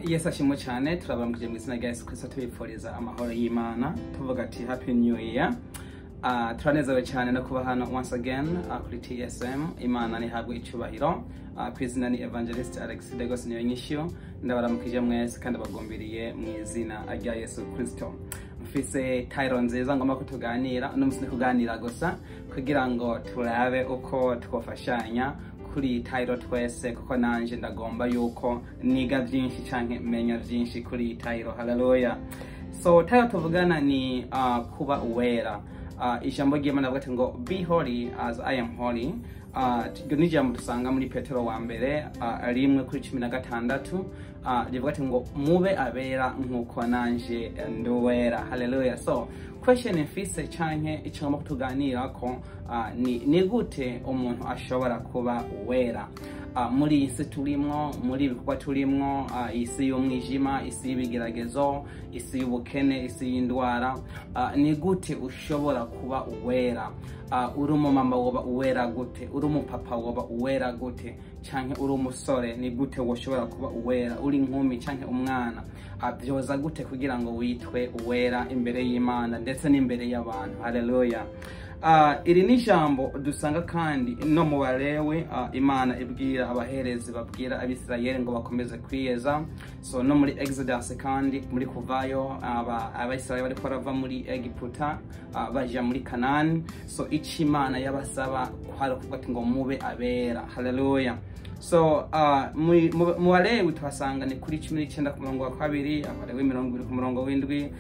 yesu ashimwe cyane turabambwije mu izina rya yesu kristo tubifuriza amahoro y'imana tuvuga ati happy new year Uh, turanezerewe cyane no kuba hano once again uh, kuri tsm imana nihabwe icyubahiro uh, ku izina ni evangelist alex degos niyo nyishyu ndabaramukije mwese kandi abagumbiriye mu izina rya yesu kristo mfise tayiro nziza ngomba ko tuganira uno munsi ni kuganira gusa kugira ngo turabe uko twafashanya kuri iyi tayiro twese kuko nanje ndagomba yuko niga byinshi canke menya byinshi kuri iyi tayiro haleluya so tayiro tuvugana ni uh, kuba uwera uh, ijambo ry'imana rivuga ati ngo be holy as i am holy uh, iryo ni ijambo dusanga muri petero wa mbere uh, rimwe kuri cumi na gatandatu uh, rivuga ati ngo mube abera nk'uko nanje ndi uwera haleluya so question mfise canke icyo ngomba kutuganirako uh, ni, ni gute umuntu ashobora kuba uwera uh, muri iyi si turimwo muri ibikorwa turimwo uh, isi y'umwijima isi y'ibigeragezo isi y'ubukene isi y'indwara uh, ni gute ushobora kuba uwera uh, uri umumama woba uwera gute uri umupapa woba uwera gute canke uri umusore ni gute woshobora kuba uwera uri inkumi canke umwana uh, vyoza gute kugira ngo witwe uwera imbere y'imana ndetse n'imbere y'abantu haleluya Uh, iri ni ijambo dusanga kandi no mu balewe uh, imana ibwira abaherezi babwira abisirayeli ngo bakomeze kwiyeza so no muri exodus kandi muri kuvayo abayisirayeli bariko barava muri egiputa uh, baja muri kanani so ico imana yabasaba kwari kuvuga ati ngo mube abera haleluya so uh, mu balewi tuhasanga ni kuri cumi n'icyenda ku murongo wa kabiri abalewi mirongo ibiri ku murongo w'indwi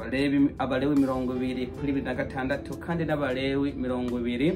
abalewi mirongo ibiri kuri bibiri na gatandatu kandi n'abalewi mirongo ibiri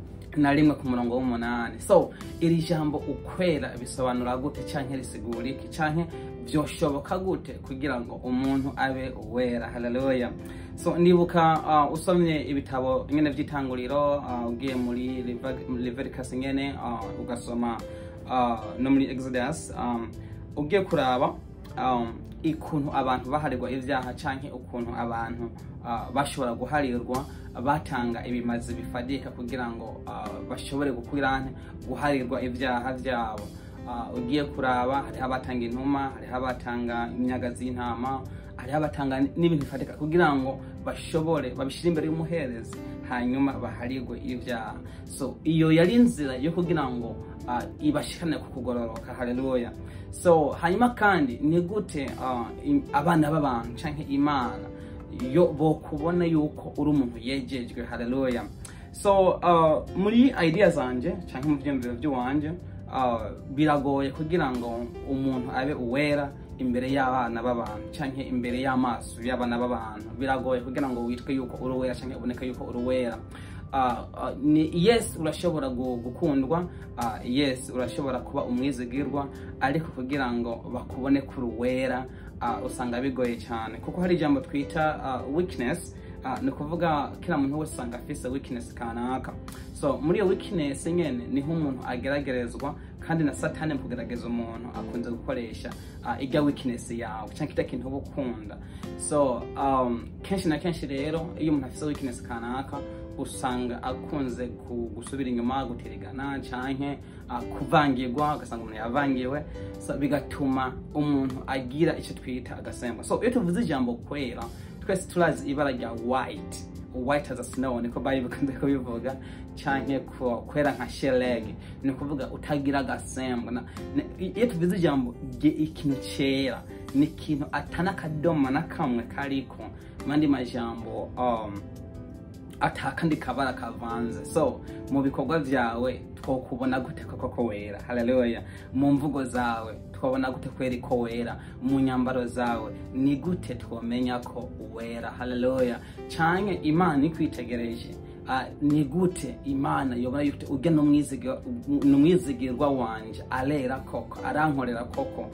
na rimwe ku murongo w'umunani so iri jambo ukwera bisobanura gute canke risigura iki canke vyoshoboka gute kugira ngo umuntu abe uwera haleluya so ndibuka uh, usomye ibitabo nyene vy'itanguriro uh, ugiye muri leviticus nyene uh, ugasoma uh, no muri exodus um, ugiye kuraba um, ikuntu abantu baharirwa ivyaha canke ukuntu abantu uh, bashobora guharirwa batanga ibimazi bifadika kugira ngo uh, bashobore gukurane guharirwa ivyaha vyabo uh, ugiye kuraba hariho abatanga intuma hariho abatanga imyaga z'intama hariho abatanga n'ibintu bifatika kugira ngo bashobore babishire imbere y'umuherezi hanyuma baharirwe ivyaha so iyo yari inzira yo kugira ngo uh, ibashikane ku kugororoka haleluya so hanyuma kandi ni gute uh, abana b'abantu canke imana yo bokubona yuko uri umuntu yejejwe haleluya so uh, muri idea zanje canke mu vyiyumviro vy'iwanje uh, biragoye kugira ngo umuntu abe uwera imbere y'abana b'abantu canke imbere y'amaso y'abana b'abantu biragoye kugira ngo witwe yuko uri uwera canke uboneke yuko uri uwera uh, uh, ni yes urashobora gukundwa uh, yes urashobora kuba umwizigirwa ariko kugira ngo bakubone kuri uwera uh, usanga bigoye cyane kuko hari ijambo twita uh, weakness uh, ni ukuvuga kila muntu wese usanga afise weakness kanaka so muri iyo weakness nyene niho umuntu ageragerezwa kandi na satani mu kugerageza umuntu akunze gukoresha uh, irya weakness yawe cyangwa kirya kintu uba ukunda so um, kenshi na kenshi rero iyo umuntu afise weakness kanaka usanga akunze gusubira inyuma gutirigana canke uh, kuvangirwa ugasanga umuntu yavangiwe so bigatuma umuntu agira icyo twita agasembo so iyo tuvuze ijambo kwera twese turazi ibara rya white white as a snow niko bari bikunze kubivuga canke kwera nka shelegi ni ukuvuga utagira agasembo iyo tuvuze ijambo ikintu cera ni ikintu atana akadomo na kamwe kariko mandi majambo um, atakandi kabara kavanze so mu bikorwa vyawe twokubona gute koko ko wera haleluya mu mvugo zawe twabona gute kwera ko wera mu nyambaro zawe ni gute twomenya ko wera haleluya canke imana ikwitegereje Uh, ni gute imana yobona yute urya n'umwizigirwa wanje arera koko arankorera koko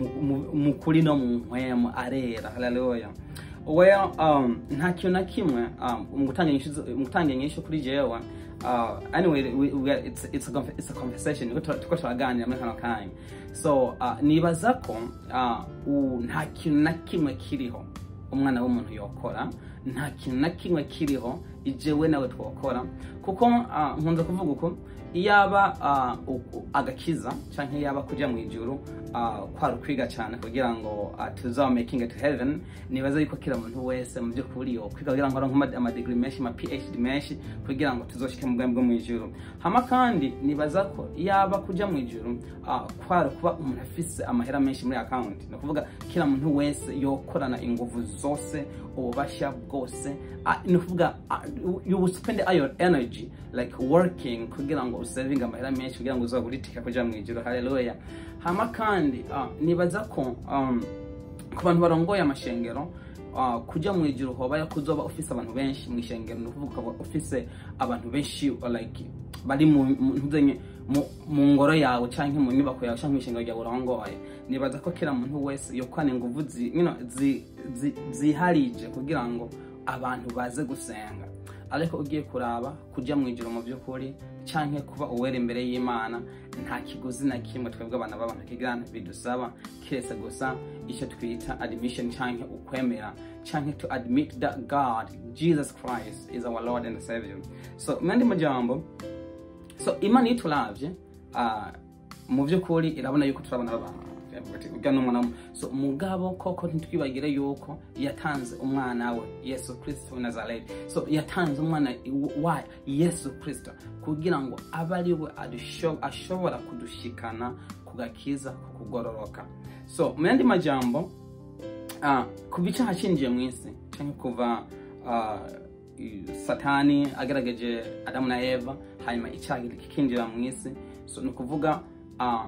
mu kuri no mu nkwemo arera haleluya well um, nta kintu na kimwe um, mu gutanga inyishu kuri jewe uh, anyway we, we, it's, it's, a, it's a conversation tuko turaganira muri kano kanya so uh, nibaza ko uh, nta kintu na kimwe kiriho umwana w'umuntu yokora nta kintu na kimwe kiriho ijewe nawe twakora kuko ah, nkunze kuvuga uko iyaba ah, u- u- agakiza cyangwa iyaba kujya mu ijuru ah, kwari ukwiga cyane kugira ngo uh, tuzaba making it to heaven nibaza yuko kila muntu wese mu by'ukuri yo kwiga kugira ngo aronke amadigiri menshi ama phd menshi kugira ngo tuzoshike mu bwami bwo mu ijuru hama kandi nibaza ko iyaba kujya mu ijuru ah, kwari kuba umuntu afise amahera menshi muri account ni ukuvuga kila muntu wese yokorana inguvu zose ububasha bwose ah, ni ukuvuga ah, you will spend your energy like working kugira ngo usavinge amahera menshi kugira ngo uzagure itike kuja mu ijuru haleluya hama kandi ah, nibaza ko um, ku bantu barongoye amashengero uh, kujya mu ijuru hoba kuzoba ufise abantu benshi mu ishengero ni ukuvuga ukaba ufise abantu benshi uh, like bari mu mu- ntuzenye mu- mu ngoro yawe canke mu nyubako yawe canke mu ishengero ryawe urongoye nibaza ko kila muntu wese yokwana inguvu zi, you know, zi, zi, ziharije kugira ngo abantu baze gusenga ariko ugiye kuraba kujya mu ijoro mu by'ukuri canke kuba uwera imbere y'imana nta kiguzi na kimwe twebwe abana b'abantu kigana bidusaba kiretse gusa icyo twita admission canke ukwemera canke to admit that god jesus christ is our lord and savior so mu yandi majambo so imana iyo turavye ah, mu by'ukuri irabona yuko turabona abantu urya n'umwana we. so mugabo koko ntitwibagire yuko yatanze umwana we yesu kristo w'i nazareti so yatanze umwana wa yesu kristo kugira ngo abe ari we adusho- ashobora kudushikana ku gakiza ku kugororoka so mu yandi majambo ah, kuva icyaha cyinjiye mu isi cyangwa kuva ah, i- satani agaragaje adamu na eva hanyuma icyaha kikinjira mu isi so ni ukuvuga ah,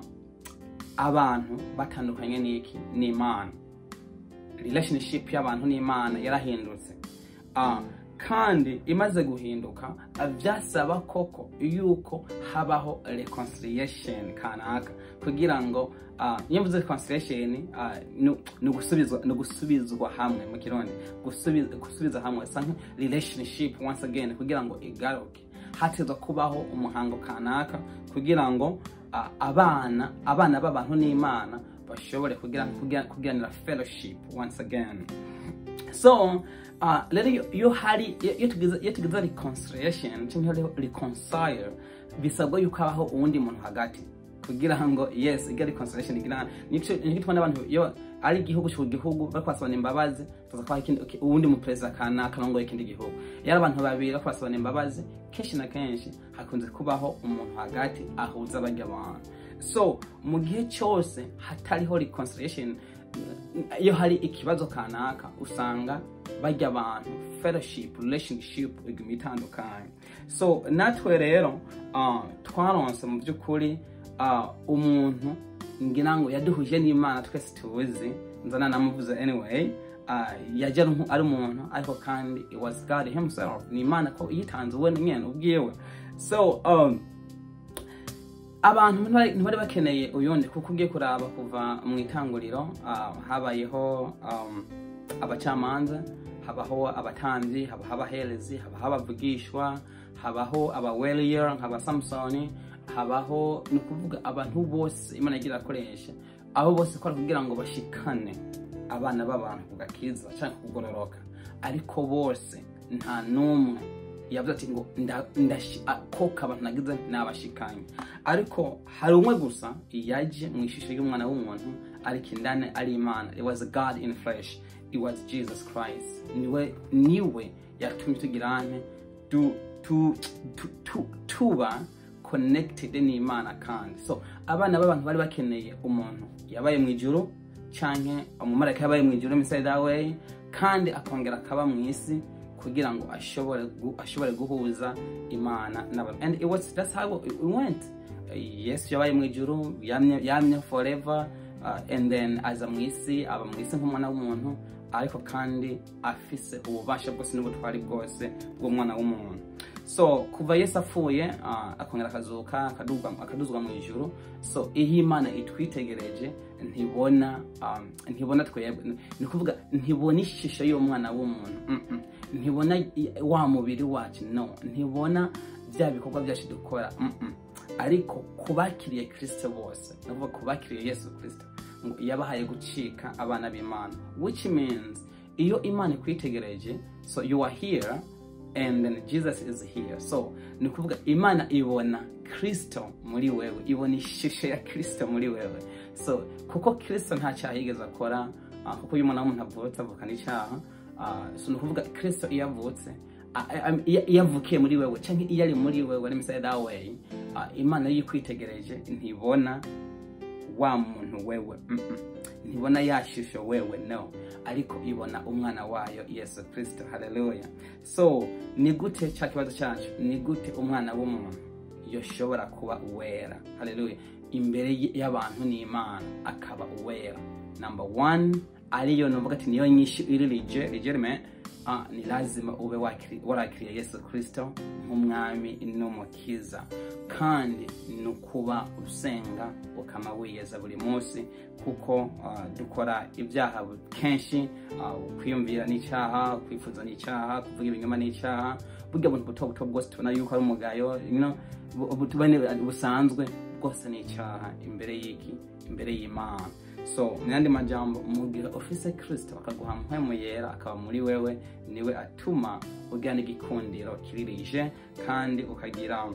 abantu batandukanye n'iki n'imana relationship y'abantu n'imana yarahindutse Ah, kandi imaze guhinduka ah, byasaba koko yuko habaho reconciliation kanaka kugira ngo ah, iyo mvuze reconciliation ah, ni- ni ugusubizwa ni ugusubizwa hamwe mu kirundi gusubiza gusubiza hamwe sa nka relationship once again kugira ngo igaruke hatezwa kubaho umuhango kanaka kugira ngo ah, abana abana b'abantu n'imana bashobore kugira- kugira- kugiranira fellowship once again so uh, rero iyo- iyo hari iyo iyo tugize iyo tugize reconciliation cyangwa rero reconcile bisabwa yuko habaho uwundi muntu hagati kugira ngo yes iga reconciliation igira nico nico tubona abantu iyo ari igihugu cyo gihugu bariko basabana imbabazi tuza kwa ikindi okay, uwundi mu president kana kanongo ikindi gihugu yari abantu babiri bariko basabana imbabazi kenshi na kenshi hakunze kubaho umuntu hagati ahuza barya abantu so mu gihe cyose hatariho reconciliation iyo hari ikibazo kanaka usanga bajya abantu fellowship relationship iguma itandukanye so natwe rero uh, twaronse mu by'ukuri uh, umuntu ngira ngo yaduhuje n'imana twese tuzi nzana namuvuze anyway uh, yajya ari nku- ari umuntu ariko kandi it was god himself ni imana ko yitanze we nyene ubwiwe so um, abantu ntibari ntibari bakeneye uyundi kuko ugiye kuraba kuva mu itanguriro ah, habayeho um, abacamanza habaho abatambyi habaho abaherezi habaho abavugishwa habaho abaweliyer nkaba samusoni habaho ni ukuvuga abantu bose imana yagira akoresha abo bose kora kugira ngo bashikane abana b'abantu ku gakiza cyangwa kugororoka ariko bose nta n'umwe yavuze ati ngo nda- ndashi- a- koka abantu nagize nabashikanye ariko hari umwe gusa yaje mu ishusho y'umwana w'umuntu ariko indani ari imana it was god in flesh it was jesus christ niwe niwe yatumye tugira ane tu, tu, tu, tu, tuba connected n'imana kandi so abana b'abantu bari bakeneye umuntu yabaye mu ijuru canke umumarayika yabaye mu ijuru inside that way kandi akongera akaba mu isi kugira ngo ashobore gu- ashobore guhuza imana n'abantu and it was that's how it went yesu yabaye mu ijuru yamye yamye forever uh, and then aza mu isi aba mu isi nk'umwana w'umuntu ariko kandi afise ububasha bwose n'ubutwari bwose bw'umwana w'umuntu so kuva yesu apfuye uh, akongera akazuka akaduzwa- akaduzwa mu ijuru so iyo imana itwitegereje ntibona um, ntibona twebwe ni ukuvuga ntibona ishusho y'umwana w'umuntu mm -mm. ntibona i- wa mubiri wacu no ntibona bya bikorwa byacu dukora mm -mm. ariko kubakiriye kirisito bose ni ukuvuga kubakiriye yesu kirisito ngo yabahaye gucika abana b'imana which means iyo imana ikwitegereje so you are here and then jesus is here so ni ukuvuga imana ibona kristo muri wewe ibona ishusho ya kristo muri wewe so kuko kristo nta cyaha yigeze akora uh, kuko iyo umuntu w'umuntu avutse avukana icyaha uh, so ni ukuvuga kristo iyo avutse uh, um, iyo iyo avukiye muri wewe cyangwa iyo ari muri wewe let me say that way uh, imana iyo ikwitegereje ntibona wa muntu wewe mm -mm. ntibona ya shusho wewe no ariko ibona umwana wayo yesu kristo haleluya so ni gute cya kibazo cyacu ni gute umwana w'umuntu yoshobora kuba uwera haleluya imbere y- y'abantu n'imana akaba uwera number one ariyo nuvuga ati niyo nyinshi iri rije rigerime uh, ni lazima ube wakiri- warakiriye yesu kristo nk'umwami n'umukiza kandi ni ukuba usenga ukama wiyeza buri munsi kuko uh, dukora ibyaha bu- kenshi uh, kwiyumvira n'icyaha kwifuza n'icyaha kuvuga ibinyoma n'icyaha burya buntu buto buto bwose tubona yuko ari umugayo you know, bu- bu- tubone busanzwe bwose ni icyaha imbere y'iki imbere y'imana so mu yandi majambo mu gihe ufise kristo akaguha mpwemu yera akaba muri wewe niwe atuma ugira n'igikundiro kiririje kandi ukagira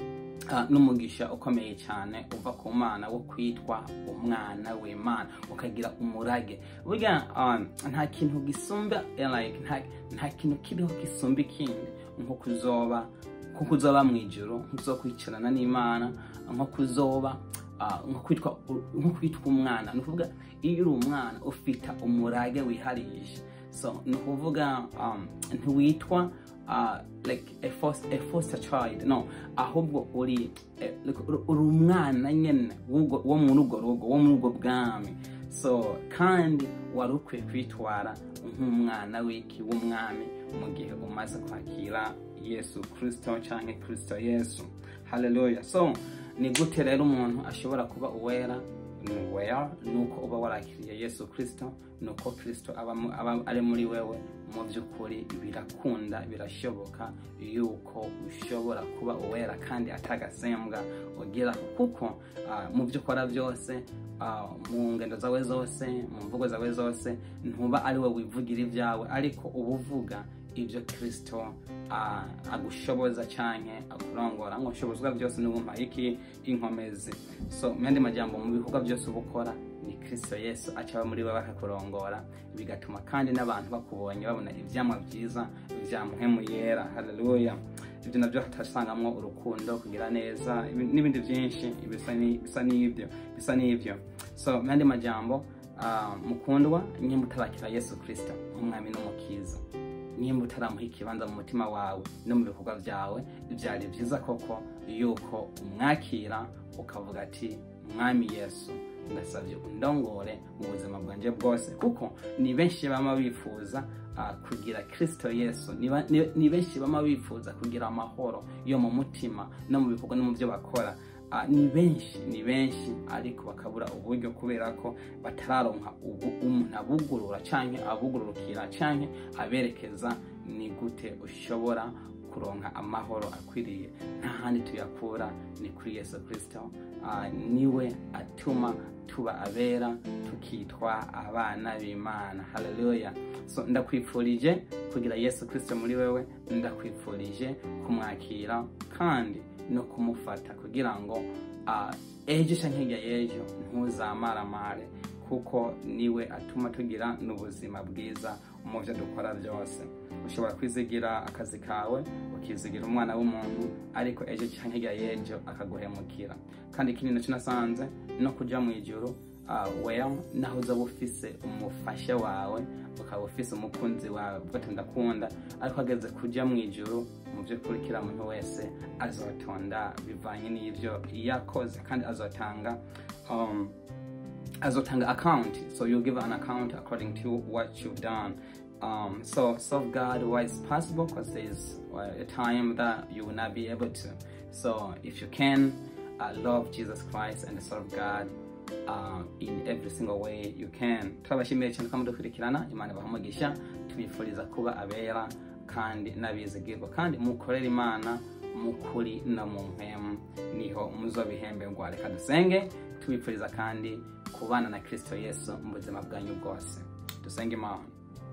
uh, n'umugisha ukomeye cyane uva ku mana wo kwitwa umwana w'imana ukagira umurage burya um, nta kintu gisumba eh, like, nta, nta kintu kiriho gisumba ikindi nko kuzoba nko kuzoba mu ijoro nko kuzokwicarana n'imana nko kuzoba ah, nko kwitwa nko kwitwa umwana ni ukuvuga iyo uri umwana ufite umurage wiharije so ni ukuvuga um, ntiwitwa uh, like a foster, a foster child no ahubwo uri eh, like, uri- uri umwana nyene w'ubwo- wo muri urwo rugo wo muri ubwo bwami so kandi wari ukwiye kwitwara nk'umwana w'iki w'umwami mu gihe umaze kwakira yesu kristo cyangwa kristo yesu haleluya so ni gute rero umuntu ashobora kuba uwera ni uwera ni uko uba warakiriye yesu kristo ni uko kristo aba mu- aba ari muri wewe mu by'ukuri birakunda birashoboka yuko ushobora kuba uwera kandi atagasembwa ugira kuko ah, mu byo ukora byose ah, mu ngendo zawe zose mu mvugo zawe zose ntuba ari we wivugira ibyawe ariko uba uvuga ibyo kristo ah, agushoboza cyane akurongora ngo ushobozwa byose n'ubumpa iki inkomezi so mu yandi majambo mu bikorwa byose uba ukora ni kristo yesu acaba muri wowe akakurongora bigatuma kandi n'abantu bakubonye babona ibyamwa byiza bya muhemu yera haleluya ibyo nabyo hatasangamo urukundo kugira neza ibi- n'ibindi byinshi bisa ni- bisa n'ibyo bisa n'ibyo so mu yandi majambo ah, mukundwa nyimba utarakira yesu kristo nk'umwami n'umukiza nimba utaramuha ikibanza mu mutima wawe no mu bikorwa byawe byari byiza koko yuko umwakira ukavuga ati mwami yesu ndasabye undongore mu buzima bwanjye bwose kuko ni benshi bama bifuza ah, kugira kristo yesu ni ba- ni- ni benshi bama bifuza kugira amahoro yo mu mutima no mu bikorwa no mu byo bakora Ah, ni benshi ni benshi ariko bakabura uburyo kubera ko batararonka ubu- umuntu abugurura cyangwa abugururukira cyangwa aberekeza ni gute ushobora kuronka amahoro akwiriye nta handi tuyakura ni kuri yesu kirisito Ah, niwe atuma tuba abera tukitwa abana b'imana haleluya so ndakwifurije kugira yesu kirisito muri wewe ndakwifurije kumwakira kandi no kumufata kugira ngo ah, ejo cyangwa hirya y'ejo ntuzamaramare kuko niwe atuma tugira n'ubuzima bwiza mu byo dukora byose ushobora kwizigira akazi kawe ukizigira umwana w'umuntu ariko ejo cyangwa hirya y'ejo akaguhemukira kandi ikindi nacyo nasanze no kujya mu ijoro uh, well naho uzaba ufise umufasha wawe ukaba ufise umukunzi wawe uvuga ati ndakunda ariko ageze kujya mu ijoro mu by'ukuri kiriya muntu wese azotonda bivanye n'ibyo yakoze kandi azotanga um, azotanga account so you give an account according to what you've done um, so serve God where it's possible because there's uh, a time that you will not be able to so if you can uh, love Jesus Christ and serve God uh, in every single way you can turabashimiye cyane ko mudukurikirana imana ibaha tubifuriza kuba abera kandi n'abizigirwa kandi mukorere imana mukuri no mu mpemu niho muzobihemberwa reka dusenge tubifuriza kandi kubana na kristo yesu mu buzima bwanyu bwose dusenge imana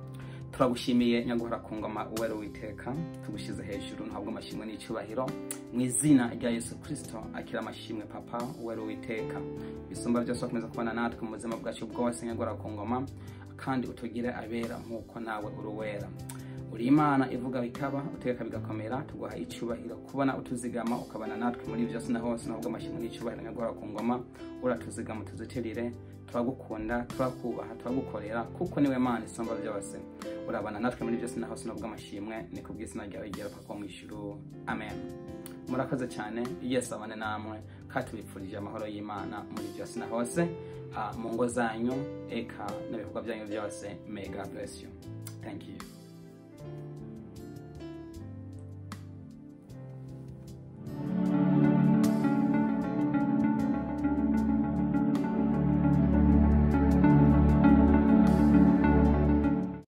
turagushimiye nyaguhora ku ngoma uwera uwiteka tugushyize hejuru ntabwo amashimwe n'icyubahiro mu izina rya yesu kirisito akira amashimwe papa uwera uwiteka bisumba byose wakomeza kubana natwe mu buzima bwacu bwose nyaguhora ku ngoma kandi utugire abera nk'uko nawe uri uwera uri imana ivuga bikaba utegeka bigakomera tuguha icyubahiro kubona utuzigama ukabana natwe muri byose na hose ntabwo amashimwe n'icyubahiro nyaguhora ku ngoma uratuzigama tuzitirire turagukunda turakubaha turagukorera kuko niwe mana isumba byose urabana natwe muri byose na hose nubwo amashimwe ni ku bw'izina ryawe rigera papa mu ijuru amen murakoze cyane yesu abane namwe kandi tubipfurije amahoro y'imana muri byose na hose mu ngo zanyu eka n'ibikorwa byanyu byose may god bless you thank you